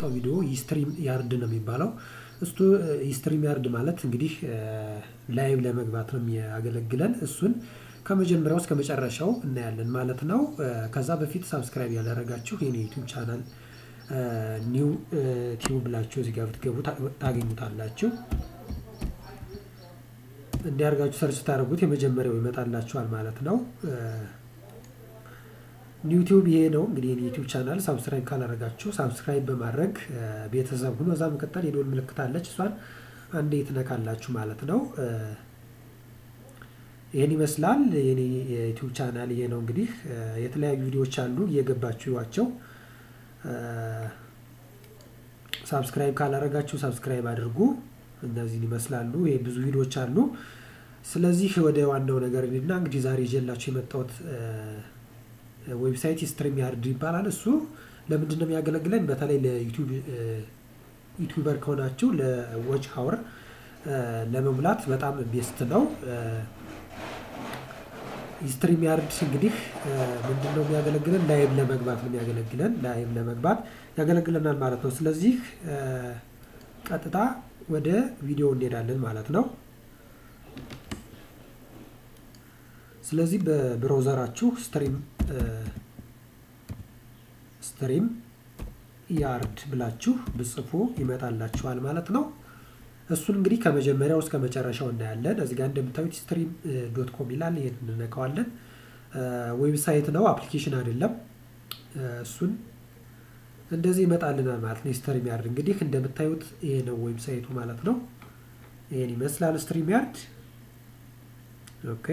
የመጣው ቪዲዮ ስትሪም ያርድ ነው የሚባለው። እሱ ስትሪም ያርድ ማለት እንግዲህ ላይቭ ለመግባት ነው የሚያገለግለን። እሱን ከመጀመሪያው እስከ መጨረሻው እናያለን ማለት ነው። ከዛ በፊት ሳብስክራይብ ያላደረጋችሁ የኔ ዩቲዩብ ቻናል ኒው ቲዩብ ብላችሁ እዚህ ጋር ብትገቡ ታገኙታላችሁ። እንዲያርጋችሁ ሰርች ታደርጉት የመጀመሪያው ይመጣላችኋል ማለት ነው። ዩቲዩብ ይሄ ነው እንግዲህ የዩቲዩብ ቻናል ሳብስክራይብ ካላደረጋችሁ ሳብስክራይብ በማድረግ ቤተሰብ ሁኑ። እዛ መቀጠል የደወል ምልክት አለች፣ እሷን አንዴ ትነካላችሁ ማለት ነው። ይህን ይመስላል የኔ የዩቲዩብ ቻናል ይሄ ነው እንግዲህ የተለያዩ ቪዲዮዎች አሉ፣ እየገባችሁ ይዋቸው። ሳብስክራይብ ካላደረጋችሁ ሳብስክራይብ አድርጉ። እነዚህን ይመስላሉ። ይሄ ብዙ ቪዲዮዎች አሉ። ስለዚህ ወደ ዋናው ነገር እና እንግዲህ ዛሬ ይዤላችሁ የመጣሁት ዌብሳይት ስትሪም ያርድ ይባላል። እሱ ለምንድን ነው የሚያገለግለን? በተለይ ለዩቲዩበር ከሆናችሁ ለዎች ሀወር ለመሙላት በጣም ቤስት ነው። ስትሪም ያርድ እንግዲህ ምንድን ነው የሚያገለግለን? ላይቭ ለመግባት ነው የሚያገለግለን። ላይቭ ለመግባት ያገለግለናል ማለት ነው። ስለዚህ ቀጥታ ወደ ቪዲዮ እንሄዳለን ማለት ነው። ስለዚህ በብራውዘራችሁ ስትሪም ስትሪም ያርድ ብላችሁ ብጽፉ ይመጣላችኋል ማለት ነው። እሱን እንግዲህ ከመጀመሪያው እስከ መጨረሻው እናያለን። እዚህ ጋር እንደምታዩት ስትሪም ዶት ኮም ይላል። ይሄን እንነካዋለን። ዌብሳይት ነው፣ አፕሊኬሽን አይደለም። እሱን እንደዚህ ይመጣልናል ማለት ነው። ስትሪም ያርድ እንግዲህ እንደምታዩት ይሄ ነው ዌብሳይቱ ማለት ነው። ይሄን ይመስላል ስትሪም ያርድ። ኦኬ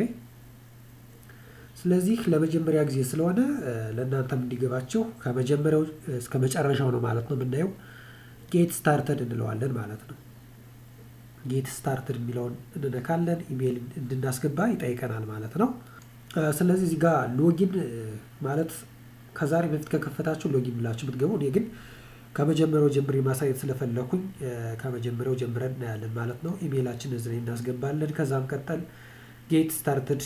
ስለዚህ ለመጀመሪያ ጊዜ ስለሆነ ለእናንተም እንዲገባቸው ከመጀመሪያው እስከ መጨረሻው ነው ማለት ነው የምናየው። ጌት ስታርተድ እንለዋለን ማለት ነው። ጌት ስታርትድ የሚለውን እንነካለን። ኢሜይል እንድናስገባ ይጠይቀናል ማለት ነው። ስለዚህ እዚህ ጋር ሎጊን ማለት ከዛሬ በፊት ከከፈታችሁ ሎጊን ብላችሁ ብትገቡ፣ እኔ ግን ከመጀመሪያው ጀምሬ ማሳየት ስለፈለኩኝ ከመጀመሪያው ጀምረን እናያለን ማለት ነው። ኢሜይላችን እዚህ ላይ እናስገባለን። ከዛም ቀጠል ጌት ስታርትድ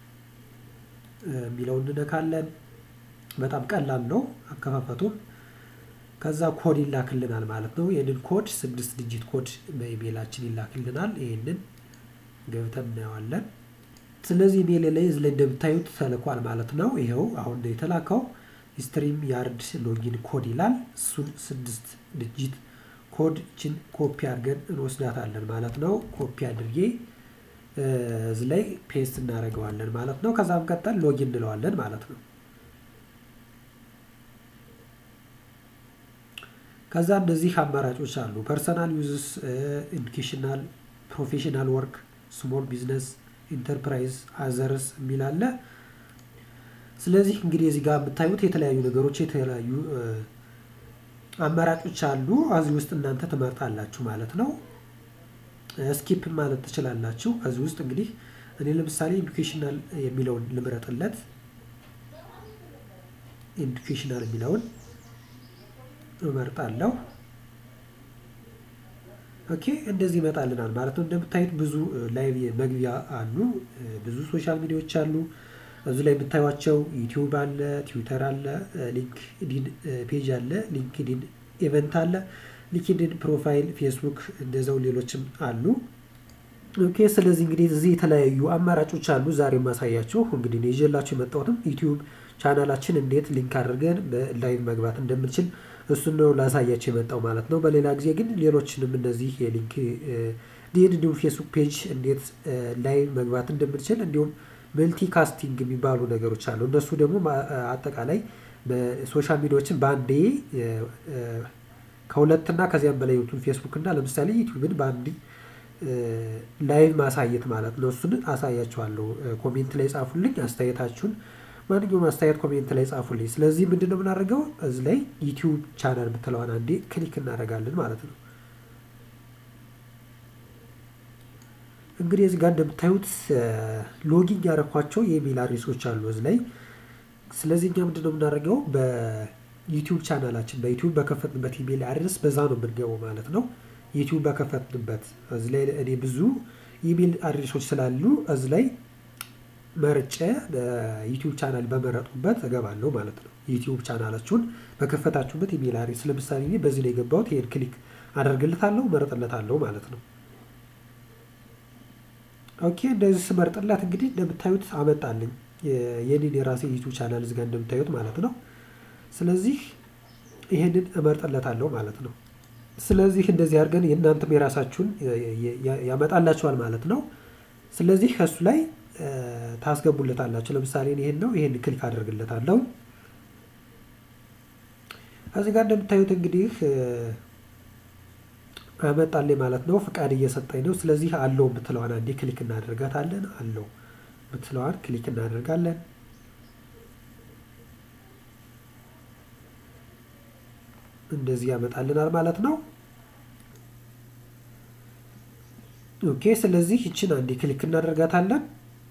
የሚለውን እንነካለን። በጣም ቀላል ነው አከፋፈቱም። ከዛ ኮድ ይላክልናል ማለት ነው። ይህንን ኮድ ስድስት ዲጂት ኮድ በኢሜይላችን ይላክልናል። ይህንን ገብተን እናየዋለን። ስለዚህ ኢሜይል ላይ እዚህ ላይ እንደምታዩት ተልኳል ማለት ነው። ይኸው አሁን የተላከው ስትሪም ያርድ ሎጊን ኮድ ይላል። እሱን ስድስት ዲጂት ኮድችን ኮፒ አድርገን እንወስዳታለን ማለት ነው። ኮፒ አድርጌ እዚህ ላይ ፔስት እናደርገዋለን ማለት ነው። ከዛም ቀጠል ሎጊን እንለዋለን ማለት ነው። ከዛ እነዚህ አማራጮች አሉ። ፐርሰናል ዩዝስ፣ ኤዱኬሽናል፣ ፕሮፌሽናል ወርክ፣ ስሞል ቢዝነስ፣ ኢንተርፕራይዝ፣ አዘርስ የሚል አለ። ስለዚህ እንግዲህ እዚህ ጋር የምታዩት የተለያዩ ነገሮች የተለያዩ አማራጮች አሉ። እዚህ ውስጥ እናንተ ትመርጣላችሁ ማለት ነው። ስኪፕ ማለት ትችላላችሁ። ከዚህ ውስጥ እንግዲህ እኔ ለምሳሌ ኤዱኬሽናል የሚለውን ልምረጥለት። ኤዱኬሽናል የሚለውን እመርጣለሁ። ኦኬ እንደዚህ ይመጣልናል ማለት ነው። እንደምታዩት ብዙ ላይቭ መግቢያ አሉ፣ ብዙ ሶሻል ሚዲያዎች አሉ። እዚህ ላይ የምታዩቸው ዩቲዩብ አለ፣ ትዊተር አለ፣ ሊንክዲን ፔጅ አለ፣ ሊንክዲን ኢቨንት አለ፣ ሊንክዲን ፕሮፋይል፣ ፌስቡክ እንደዛው ሌሎችም አሉ። ኦኬ ስለዚህ እንግዲህ እዚህ የተለያዩ አማራጮች አሉ። ዛሬ ማሳያችሁ እንግዲህ ነው ይዤላችሁ የመጣሁትም ዩቲዩብ ቻናላችን እንዴት ሊንክ አድርገን በላይቭ መግባት እንደምንችል እሱን ነው ላሳያችሁ የመጣው ማለት ነው። በሌላ ጊዜ ግን ሌሎችንም እነዚህ የሊንክ ዲን እንዲሁም ፌስቡክ ፔጅ እንዴት ላይቭ መግባት እንደምንችል እንዲሁም መልቲ ካስቲንግ የሚባሉ ነገሮች አሉ። እነሱ ደግሞ አጠቃላይ ሶሻል ሚዲያዎችን በአንዴ ከሁለትና ከዚያም በላይ ዩቱብ ፌስቡክ እና ለምሳሌ ዩቲዩብን በአንድ ላይቭ ማሳየት ማለት ነው። እሱን አሳያችኋለሁ። ኮሜንት ላይ ጻፉልኝ አስተያየታችሁን። ማንኛውም አስተያየት ኮሜንት ላይ ጻፉልኝ። ስለዚህ ምንድን ነው የምናደርገው? እዚህ ላይ ዩቲዩብ ቻናል የምትለዋን አንዴ ክሊክ እናደርጋለን ማለት ነው። እንግዲህ እዚህ ጋር እንደምታዩት ሎጊን ያደረኳቸው የኢሜል አድሬሶች አሉ እዚህ ላይ። ስለዚህ እኛ ምንድን ነው የምናደርገው? በዩቲዩብ ቻናላችን በዩቲዩብ በከፈትንበት ኢሜል አድሬስ በዛ ነው የምንገባው ማለት ነው። ዩቲዩብ በከፈትንበት እዚህ ላይ እኔ ብዙ ኢሜል አድሬሶች ስላሉ እዚህ ላይ መርጬ በዩቲዩብ ቻናል በመረጡበት እገባለሁ ማለት ነው። ዩቲዩብ ቻናላችሁን በከፈታችሁበት ኢሜል አድሬስ ለምሳሌ እኔ በዚህ ላይ የገባሁት ይሄን ክሊክ አደርግለታለሁ መረጥለታለሁ ማለት ነው። ኦኬ እንደዚህ ስመርጥለት እንግዲህ እንደምታዩት አመጣልኝ የኔን የራሴ ዩቲዩብ ቻናል እዚህ ጋር እንደምታዩት ማለት ነው። ስለዚህ ይሄንን እመርጥለታለሁ ማለት ነው። ስለዚህ እንደዚህ አድርገን የእናንተም የራሳችሁን ያመጣላችኋል ማለት ነው። ስለዚህ ከሱ ላይ ታስገቡለታላችሁ። ለምሳሌ ይሄን ነው ይሄን ክሊክ አደርግለታለሁ። እዚህ ጋር እንደምታዩት እንግዲህ አመጣልኝ ማለት ነው። ፍቃድ እየሰጠኝ ነው። ስለዚህ አለው የምትለዋን አንዴ ክሊክ እናደርጋታለን። አለው የምትለዋን ክሊክ እናደርጋለን። እንደዚህ ያመጣልናል ማለት ነው። ኦኬ ስለዚህ ይችን አንዴ ክሊክ እናደርጋታለን።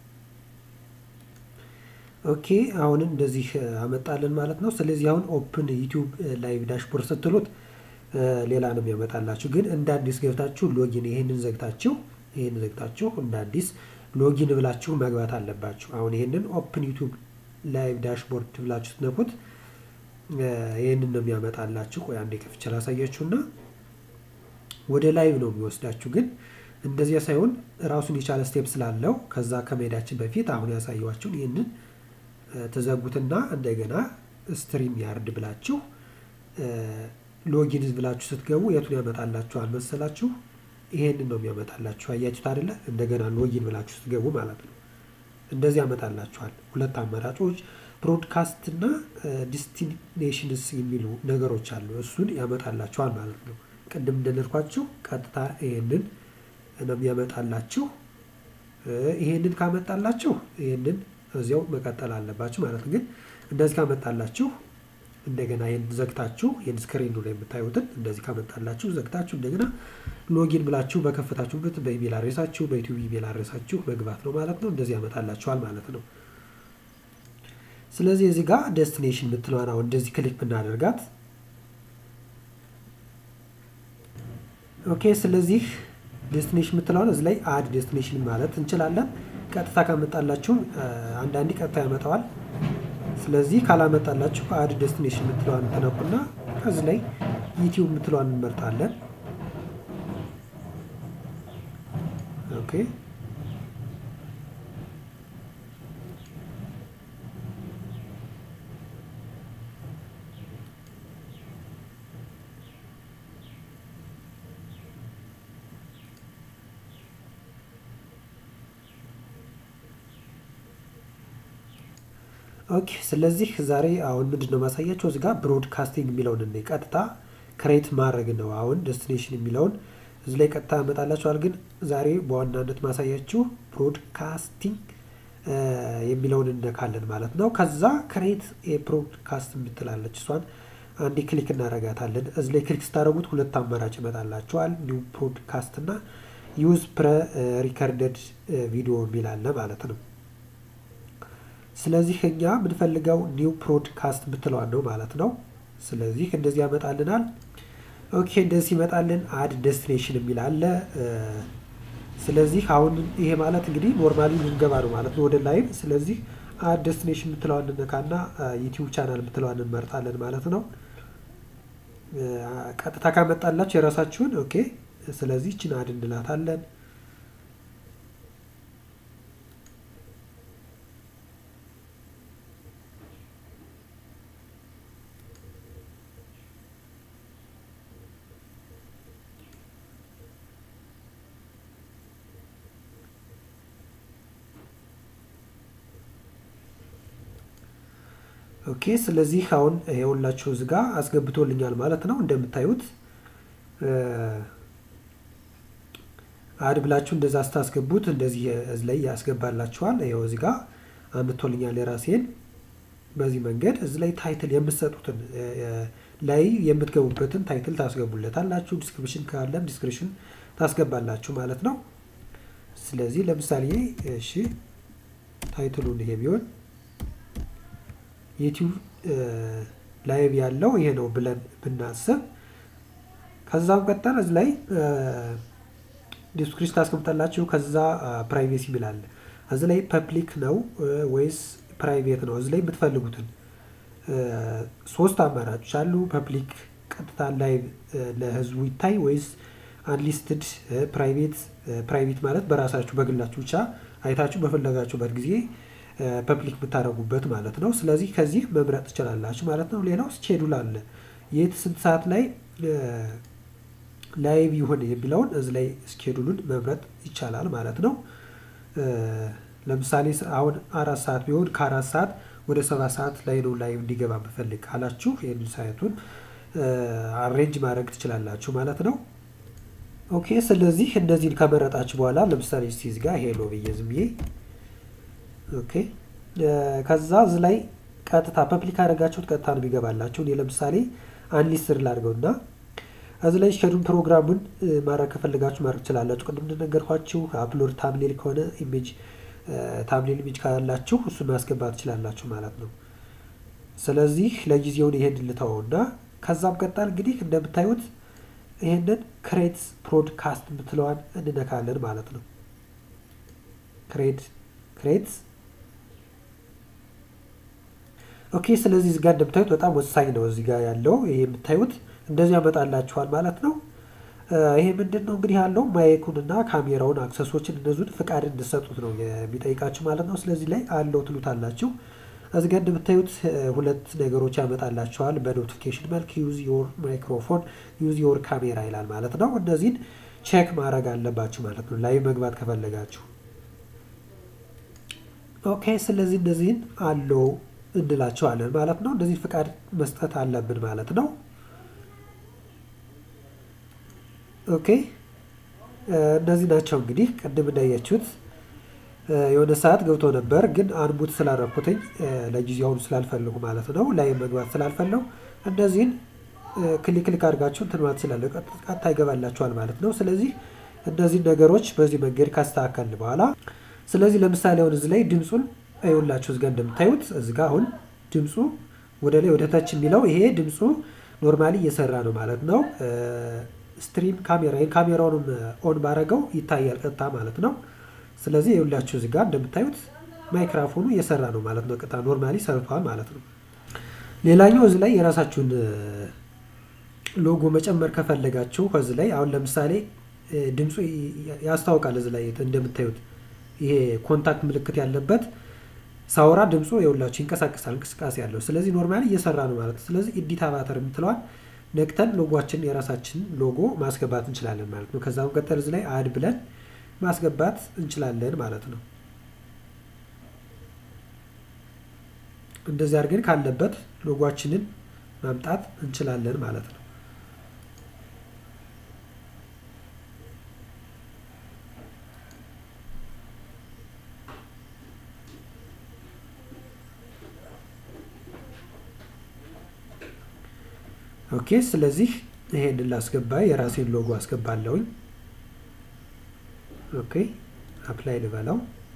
ኦኬ አሁን እንደዚህ አመጣልን ማለት ነው። ስለዚህ አሁን ኦፕን ዩቲዩብ ላይቭ ዳሽቦርድ ስትሉት ሌላ ነው የሚያመጣላችሁ። ግን እንደ አዲስ ገብታችሁ ሎጊን ይሄንን ዘግታችሁ ይሄንን ዘግታችሁ እንደ አዲስ ሎጊን ብላችሁ መግባት አለባችሁ። አሁን ይሄንን ኦፕን ዩቲዩብ ላይቭ ዳሽቦርድ ብላችሁ ስትነኩት ይህንን ነው የሚያመጣላችሁ። ቆይ አንዴ ከፍቼ ላሳያችሁና ወደ ላይቭ ነው የሚወስዳችሁ። ግን እንደዚያ ሳይሆን ራሱን የቻለ ስቴፕ ስላለው ከዛ ከመሄዳችን በፊት አሁን ያሳየኋችሁን ይህንን ተዘጉትና እንደገና ስትሪም ያርድ ብላችሁ ሎጊን ብላችሁ ስትገቡ የቱን ያመጣላችኋል መሰላችሁ? ይሄንን ነው የሚያመጣላችሁ። አያችሁት አይደለ? እንደገና ሎጊን ብላችሁ ስትገቡ ማለት ነው። እንደዚህ ያመጣላችኋል። ሁለት አማራጮች ብሮድካስት እና ዲስቲኔሽንስ የሚሉ ነገሮች አሉ። እሱን ያመጣላችኋል ማለት ነው። ቅድም እንደነርኳችሁ ቀጥታ ይሄንን ነው የሚያመጣላችሁ። ይሄንን ካመጣላችሁ ይሄንን እዚያው መቀጠል አለባችሁ ማለት ነው። ግን እንደዚህ ካመጣላችሁ እንደገና ይህን ዘግታችሁ ይህን ስክሪኑ ላይ የምታዩትን እንደዚህ ካመጣላችሁ ዘግታችሁ እንደገና ሎጊን ብላችሁ በከፈታችሁበት በኢሜል አድሬሳችሁ በዩቲዩብ ኢሜል አድሬሳችሁ መግባት ነው ማለት ነው። እንደዚህ ያመጣላችኋል ማለት ነው። ስለዚህ እዚህ ጋር ዴስቲኔሽን የምትለዋን አሁን እንደዚህ ክሊክ ብናደርጋት ኦኬ። ስለዚህ ዴስቲኔሽን የምትለዋን እዚህ ላይ አድ ዴስቲኔሽን ማለት እንችላለን። ቀጥታ ካመጣላችሁ አንዳንዴ ቀጥታ ያመጣዋል። ስለዚህ ካላመጣላችሁ አድ ዴስቲኔሽን የምትለዋን ተነኩና ከዚህ ላይ ዩቲዩብ የምትለዋን እንመርጣለን። ኦኬ ኦኬ ስለዚህ ዛሬ አሁን ምንድን ነው ማሳያቸው እዚህ ጋር ብሮድካስቲንግ የሚለውን እኔ ቀጥታ ክሬት ማድረግ ነው። አሁን ዴስቲኔሽን የሚለውን እዚህ ላይ ቀጥታ ያመጣላችኋል። ግን ዛሬ በዋናነት ማሳያችሁ ብሮድካስቲንግ የሚለውን እነካለን ማለት ነው። ከዛ ክሬት የብሮድካስት የምትላለች እሷን አንዴ ክሊክ እናረጋታለን። እዚህ ላይ ክሊክ ስታደረጉት ሁለት አማራጭ ይመጣላችኋል። ኒው ብሮድካስት እና ዩዝ ፕረ ሪከርደድ ቪዲዮ የሚል አለ ማለት ነው። ስለዚህ እኛ የምንፈልገው ኒው ብሮድካስት የምትለዋን ነው ማለት ነው። ስለዚህ እንደዚህ ያመጣልናል። ኦኬ እንደዚህ ይመጣልን። አድ ዴስቲኔሽን የሚል አለ። ስለዚህ አሁን ይሄ ማለት እንግዲህ ኖርማሊ ልንገባ ነው ማለት ነው ወደ ላይቭ። ስለዚህ አድ ዴስቲኔሽን የምትለዋን እንነካና ዩቲዩብ ቻናል የምትለዋን እንመርጣለን ማለት ነው። ቀጥታ ካመጣላችሁ የራሳችሁን ኦኬ። ስለዚህ ችን አድ እንላታለን። ኦኬ ስለዚህ አሁን የሁላችሁ እዚህ ጋር አስገብቶልኛል ማለት ነው። እንደምታዩት አድ ብላችሁ እንደዛ ስታስገቡት እንደዚህ እዚህ ላይ ያስገባላችኋል። ይኸው እዚህ ጋር አምጥቶልኛል የራሴን። በዚህ መንገድ እዚህ ላይ ታይትል የምትሰጡትን ላይ የምትገቡበትን ታይትል ታስገቡለታላችሁ። ዲስክሪፕሽን ካለም ዲስክሪፕሽን ታስገባላችሁ ማለት ነው። ስለዚህ ለምሳሌ እሺ ታይትሉን ይሄ ቢሆን ዩቲዩብ ላይቭ ያለው ይሄ ነው ብለን ብናስብ ከዛም ቀጠል እዚህ ላይ ዲስክሪፕሽን ታስቀምጣላችሁ። ከዛ ፕራይቬሲ ይላል። እዚህ ላይ ፐብሊክ ነው ወይስ ፕራይቬት ነው? እዚህ ላይ የምትፈልጉትን ሶስት አማራጮች አሉ። ፐብሊክ ቀጥታ ላይቭ ለህዝቡ ይታይ ወይስ አንሊስትድ ፕራይቬት ፕራይቬት ማለት በራሳችሁ በግላችሁ ብቻ አይታችሁ በፈለጋችሁበት ጊዜ ፐብሊክ የምታደርጉበት ማለት ነው። ስለዚህ ከዚህ መምረጥ ትችላላችሁ ማለት ነው። ሌላው ስኬዱል አለ። የት ስንት ሰዓት ላይ ላይቭ ይሁን የሚለውን እዚህ ላይ ስኬዱሉን መምረጥ ይቻላል ማለት ነው። ለምሳሌ አሁን አራት ሰዓት ቢሆን ከአራት ሰዓት ወደ ሰባት ሰዓት ላይ ነው ላይቭ እንዲገባ ብፈልግ ካላችሁ ይህን ሳይቱን አሬንጅ ማድረግ ትችላላችሁ ማለት ነው። ኦኬ ስለዚህ እነዚህን ከመረጣችሁ በኋላ ለምሳሌ እስቲ እዚህ ጋር ሄሎ ብዬ ዝም ብዬ ኦኬ ከዛ እዚህ ላይ ቀጥታ ፐብሊክ አደረጋችሁት ቀጥታ ነው የሚገባላችሁ። እኔ ለምሳሌ አንሊስትድ ላድርገው እና እዚህ ላይ ሸዱን ፕሮግራሙን ማድረግ ከፈልጋችሁ ማድረግ ትችላላችሁ። ቅድም እንደነገርኳችሁ አፕሎድ ታምሌል ከሆነ ኢሜጅ ታምሌል ኢሜጅ ካላችሁ እሱን ማስገባት ትችላላችሁ ማለት ነው። ስለዚህ ለጊዜውን ይሄን ልተወውና ከዛም ቀጣል እንግዲህ እንደምታዩት ይሄንን ክሬት ፕሮድካስት የምትለዋን እንነካለን ማለት ነው። ክሬት ክሬት ኦኬ። ስለዚህ እዚህ ጋር እንደምታዩት በጣም ወሳኝ ነው። እዚህ ጋር ያለው ይሄ የምታዩት እንደዚህ ያመጣላችኋል ማለት ነው። ይሄ ምንድን ነው እንግዲህ ያለው ማይኩንና ካሜራውን አክሰሶችን እነዙን ፍቃድ እንድሰጡት ነው የሚጠይቃችሁ ማለት ነው። ስለዚህ ላይ አለው ትሉታላችሁ። እዚህ ጋር እንደምታዩት ሁለት ነገሮች ያመጣላቸዋል በኖቲፊኬሽን መልክ ዩዝ ዮር ማይክሮፎን ዩዝ ዮር ካሜራ ይላል ማለት ነው። እነዚህን ቼክ ማድረግ አለባችሁ ማለት ነው ላይ መግባት ከፈለጋችሁ። ኦኬ ስለዚህ እነዚህን አለው እንላቸዋለን ማለት ነው። እነዚህ ፍቃድ መስጠት አለብን ማለት ነው። ኦኬ እነዚህ ናቸው እንግዲህ ቅድም እንዳያችሁት የሆነ ሰዓት ገብቶ ነበር፣ ግን አንቡት ስላረኩትኝ ለጊዜው አሁን ስላልፈለጉ ማለት ነው ላይ መግባት ስላልፈለጉ እነዚህን ክሊክ ክሊክ አድርጋችሁ እንትን ማለት ስላለ ቀጥታ ይገባላችኋል ማለት ነው። ስለዚህ እነዚህን ነገሮች በዚህ መንገድ ካስተካከልን በኋላ ስለዚህ ለምሳሌ አሁን እዚህ ላይ ድምፁን አይውላችሁ እዚጋ እንደምታዩት እዚጋ አሁን ድምፁ ወደ ላይ ወደ ታች የሚለው ይሄ ድምፁ ኖርማሊ እየሰራ ነው ማለት ነው። ስትሪም ካሜራ ካሜራውንም ኦን ባረገው ይታያል ቀጥታ ማለት ነው። ስለዚህ የሁላችሁ እዚህ ጋር እንደምታዩት ማይክራፎኑ እየሰራ ነው ማለት ነው። ቀጥታ ኖርማሊ ሰርቷል ማለት ነው። ሌላኛው እዚህ ላይ የራሳችሁን ሎጎ መጨመር ከፈለጋችሁ ከዚህ ላይ አሁን ለምሳሌ ድምፁ ያስታውቃል። እዚህ ላይ እንደምታዩት ይሄ ኮንታክት ምልክት ያለበት ሳውራ ድምፁ የሁላችሁ ይንቀሳቀሳል፣ እንቅስቃሴ ያለው። ስለዚህ ኖርማሊ እየሰራ ነው ማለት ነው። ስለዚህ ኤዲት አቫተር የምትለዋል ነክተን ሎጓችን የራሳችን ሎጎ ማስገባት እንችላለን ማለት ነው። ከዛ መቀጠል እዚህ ላይ አድ ብለን ማስገባት እንችላለን ማለት ነው። እንደዚህ አድርገን ካለበት ሎጓችንን ማምጣት እንችላለን ማለት ነው። ኦኬ ስለዚህ ይሄንን ላስገባ የራሴን ሎጎ አስገባለሁኝ። ኦኬ አፕላይ ልበለው።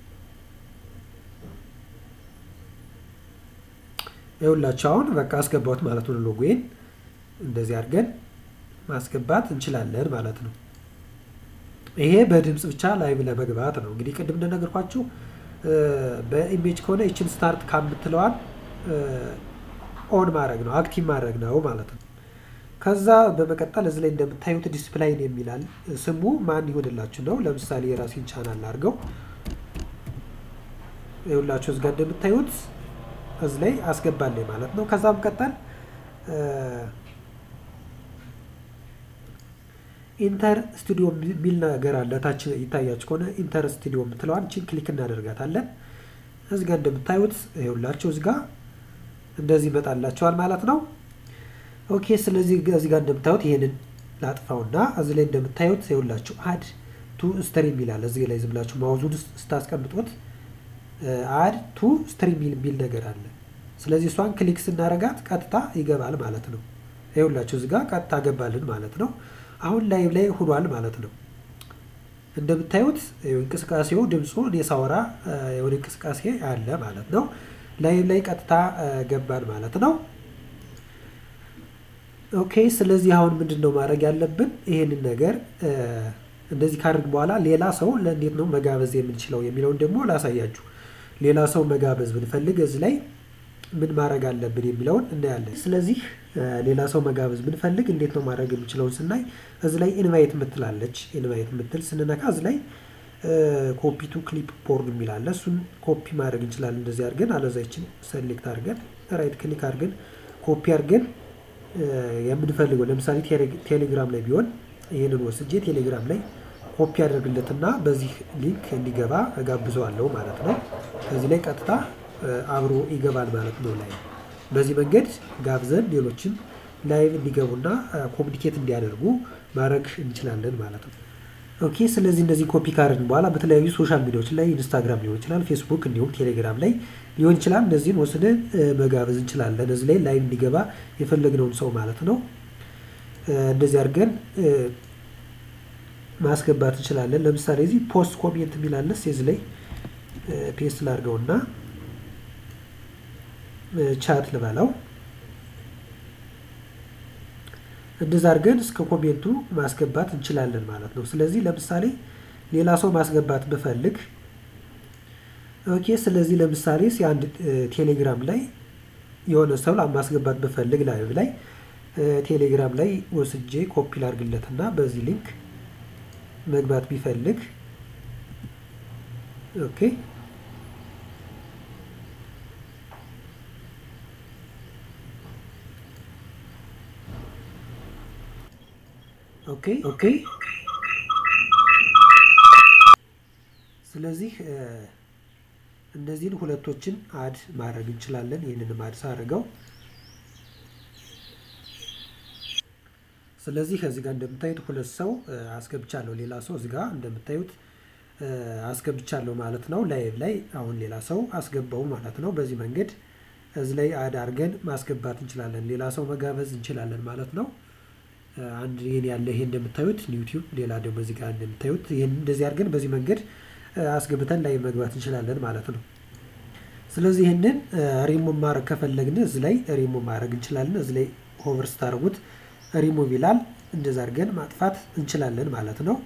ይኸውላችሁ አሁን በቃ አስገባሁት ማለት ነው። ሎጎዬን እንደዚህ አድርገን ማስገባት እንችላለን ማለት ነው። ይሄ በድምፅ ብቻ ላይቭ ለመግባት ነው። እንግዲህ ቅድም እንደነገርኳችሁ በኢሜጅ ከሆነ ይችን ስታርት ከምትለዋል ኦን ማድረግ ነው አክቲቭ ማድረግ ነው ማለት ነው። ከዛ በመቀጠል እዚህ ላይ እንደምታዩት ዲስፕላይን የሚላል ስሙ ማን ይሆንላችሁ ነው። ለምሳሌ የራሴን ቻናል አድርገው ይኸውላችሁ እዚህ ጋር እንደምታዩት እዚህ ላይ አስገባለኝ ማለት ነው። ከዛ በመቀጠል ኢንተር ስቱዲዮ የሚል ነገር አለ። ታች ይታያችሁ ከሆነ ኢንተር ስቱዲዮ የምትለዋን ችን ክሊክ እናደርጋታለን። እዚህ ጋር እንደምታዩት ይኸውላችሁ እዚህ ጋር እንደዚህ ይመጣላቸዋል ማለት ነው። ኦኬ ስለዚህ እዚህ ጋር እንደምታዩት ይሄንን ላጥፋውና እዚህ ላይ እንደምታዩት ይኸውላችሁ አድ ቱ ስትሪም ይላል። እዚህ ላይ ዝም ብላችሁ ማውዙን ስታስቀምጡት አድ ቱ ስትሪም የሚል ነገር አለ። ስለዚህ እሷን ክሊክ ስናረጋት ቀጥታ ይገባል ማለት ነው። ይኸውላችሁ እዚህ ጋር ቀጥታ ገባልን ማለት ነው። አሁን ላይቭ ላይ ሆኗል ማለት ነው። እንደምታዩት እንቅስቃሴው ድምፁ እኔ ሳወራ የሆነ እንቅስቃሴ አለ ማለት ነው። ላይቭ ላይ ቀጥታ ገባን ማለት ነው። ኦኬ ስለዚህ አሁን ምንድን ነው ማድረግ ያለብን? ይሄንን ነገር እንደዚህ ካደርግ በኋላ ሌላ ሰው ለእንዴት ነው መጋበዝ የምንችለው የሚለውን ደግሞ ላሳያችሁ። ሌላ ሰው መጋበዝ ብንፈልግ እዚህ ላይ ምን ማድረግ አለብን የሚለውን እናያለን። ስለዚህ ሌላ ሰው መጋበዝ ብንፈልግ እንዴት ነው ማድረግ የምችለውን ስናይ እዚህ ላይ ኢንቫይት ምትላለች። ኢንቫይት ምትል ስንነካ እዚህ ላይ ኮፒ ቱ ክሊፕ ቦርድ የሚላለ እሱን ኮፒ ማድረግ እንችላለን። እንደዚህ አድርገን አለዛችን ሰሌክት አድርገን ራይት ክሊክ አድርገን ኮፒ አድርገን የምንፈልገው ለምሳሌ ቴሌግራም ላይ ቢሆን ይህንን ወስጄ ቴሌግራም ላይ ኮፒ አደርግለትና በዚህ ሊንክ እንዲገባ እጋብዘዋለሁ ማለት ነው። ከዚህ ላይ ቀጥታ አብሮ ይገባል ማለት ነው። ላይ በዚህ መንገድ ጋብዘን ሌሎችን ላይቭ እንዲገቡና ኮሚኒኬት እንዲያደርጉ ማድረግ እንችላለን ማለት ነው። ኦኬ ስለዚህ እንደዚህ ኮፒ ካደረግን በኋላ በተለያዩ ሶሻል ሚዲያዎች ላይ ኢንስታግራም ሊሆን ይችላል፣ ፌስቡክ እንዲሁም ቴሌግራም ላይ ሊሆን ይችላል። እነዚህን ወስደን መጋበዝ እንችላለን። እዚህ ላይ ላይቭ እንዲገባ የፈለግነውን ሰው ማለት ነው። እንደዚህ አድርገን ማስገባት እንችላለን። ለምሳሌ እዚህ ፖስት ኮሜንት የሚላለስ የዚህ ላይ ፔስት ላድርገውና ቻት ልበላው እንደዛ አድርገን እስከ ኮሜንቱ ማስገባት እንችላለን ማለት ነው። ስለዚህ ለምሳሌ ሌላ ሰው ማስገባት ብፈልግ ኦኬ። ስለዚህ ለምሳሌ አንድ ቴሌግራም ላይ የሆነ ሰው ማስገባት ብፈልግ ላይቭ ላይ ቴሌግራም ላይ ወስጄ ኮፒ ላድርግለትና በዚህ ሊንክ መግባት ቢፈልግ ኦኬ ኦኬ ኦኬ። ስለዚህ እነዚህን ሁለቶችን አድ ማድረግ እንችላለን። ይህንንም አድ ሳደርገው ስለዚህ ከዚህ ጋር እንደምታዩት ሁለት ሰው አስገብቻለሁ። ሌላ ሰው እዚህ ጋር እንደምታዩት አስገብቻለሁ ማለት ነው። ላይቭ ላይ አሁን ሌላ ሰው አስገባው ማለት ነው። በዚህ መንገድ እዚህ ላይ አድ አድርገን ማስገባት እንችላለን። ሌላ ሰው መጋበዝ እንችላለን ማለት ነው። አንድ ይህን ያለ ይሄ እንደምታዩት ዩቲዩብ፣ ሌላ ደግሞ እዚህ ጋር እንደምታዩት ይህን እንደዚህ አድርገን በዚህ መንገድ አስገብተን ላይ መግባት እንችላለን ማለት ነው። ስለዚህ ይህንን ሪሙቭ ማድረግ ከፈለግን እዚህ ላይ ሪሙቭ ማድረግ እንችላለን። እዚህ ላይ ሆቨር ስታደርጉት ሪሙቭ ይላል። እንደዚህ አድርገን ማጥፋት እንችላለን ማለት ነው።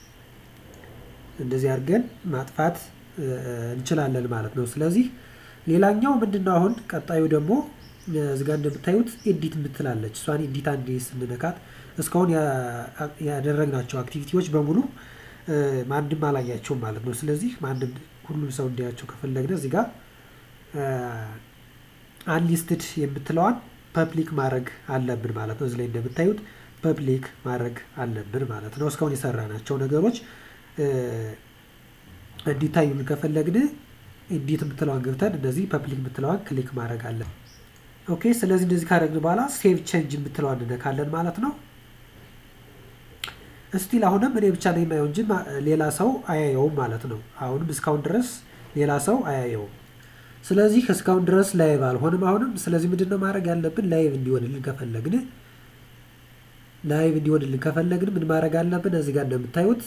እንደዚህ አድርገን ማጥፋት እንችላለን ማለት ነው። ስለዚህ ሌላኛው ምንድነው አሁን ቀጣዩ ደግሞ እዚህ ጋር እንደምታዩት ኤዲት የምትላለች እሷን ኤዲት አንዴ ስንነካት እስካሁን ያደረግናቸው አክቲቪቲዎች በሙሉ ማንም አላያቸውም ማለት ነው። ስለዚህ ማንም ሁሉም ሰው እንዲያቸው ከፈለግን እዚህ ጋር አንሊስትድ የምትለዋን ፐብሊክ ማድረግ አለብን ማለት ነው። እዚህ ላይ እንደምታዩት ፐብሊክ ማድረግ አለብን ማለት ነው። እስካሁን የሰራናቸው ነገሮች እንዲታዩን ከፈለግን ኤዲት የምትለዋን ገብተን እነዚህ ፐብሊክ የምትለዋን ክሊክ ማድረግ አለን። ኦኬ ስለዚህ እንደዚህ ካደረግን በኋላ ሴቭ ቼንጅ የምትለዋን እንነካለን ማለት ነው። እስቲል አሁንም እኔ ብቻ ነው የማየው እንጂ ሌላ ሰው አያየውም ማለት ነው። አሁንም እስካሁን ድረስ ሌላ ሰው አያየውም። ስለዚህ እስካሁን ድረስ ላይቭ አልሆንም አሁንም። ስለዚህ ምንድነው ማድረግ ያለብን? ላይቭ እንዲሆንልን ከፈለግን ላይቭ እንዲሆንልን ከፈለግን ምን ማድረግ አለብን? እዚህ ጋር እንደምታዩት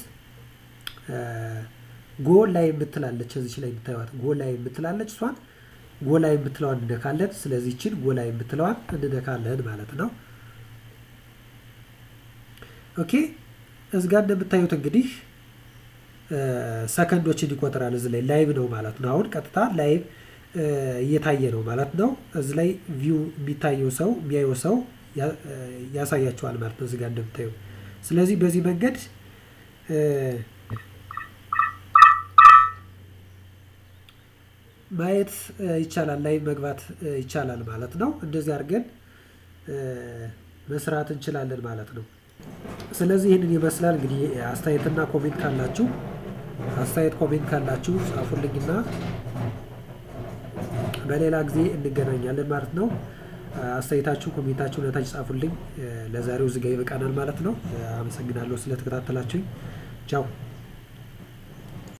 ጎ ላይ የምትላለች እዚች ላይ የምታዩት ጎ ላይ የምትላለች እሷን ጎ ላይ የምትለዋን እንነካለን። ስለዚህ ይችን ጎ ላይ የምትለዋን እንነካለን ማለት ነው። ኦኬ እዚህ ጋር እንደምታዩት እንግዲህ ሰከንዶችን ይቆጥራል። እዚህ ላይ ላይቭ ነው ማለት ነው። አሁን ቀጥታ ላይቭ እየታየ ነው ማለት ነው። እዚህ ላይ ቪው የሚታየው ሰው የሚያየው ሰው ያሳያቸዋል ማለት ነው። እዚህ ጋር እንደምታዩ ስለዚህ በዚህ መንገድ ማየት ይቻላል፣ ላይቭ መግባት ይቻላል ማለት ነው። እንደዚህ አድርገን መስራት እንችላለን ማለት ነው። ስለዚህ ይህንን ይመስላል እንግዲህ አስተያየትና ኮሜንት ካላችሁ አስተያየት ኮሜንት ካላችሁ ጻፉልኝና በሌላ ጊዜ እንገናኛለን ማለት ነው። አስተያየታችሁ ኮሜንታችሁ ነታች ጻፉልኝ። ለዛሬው እዚህ ጋ ይበቃናል ማለት ነው። አመሰግናለሁ ስለተከታተላችሁኝ። ቻው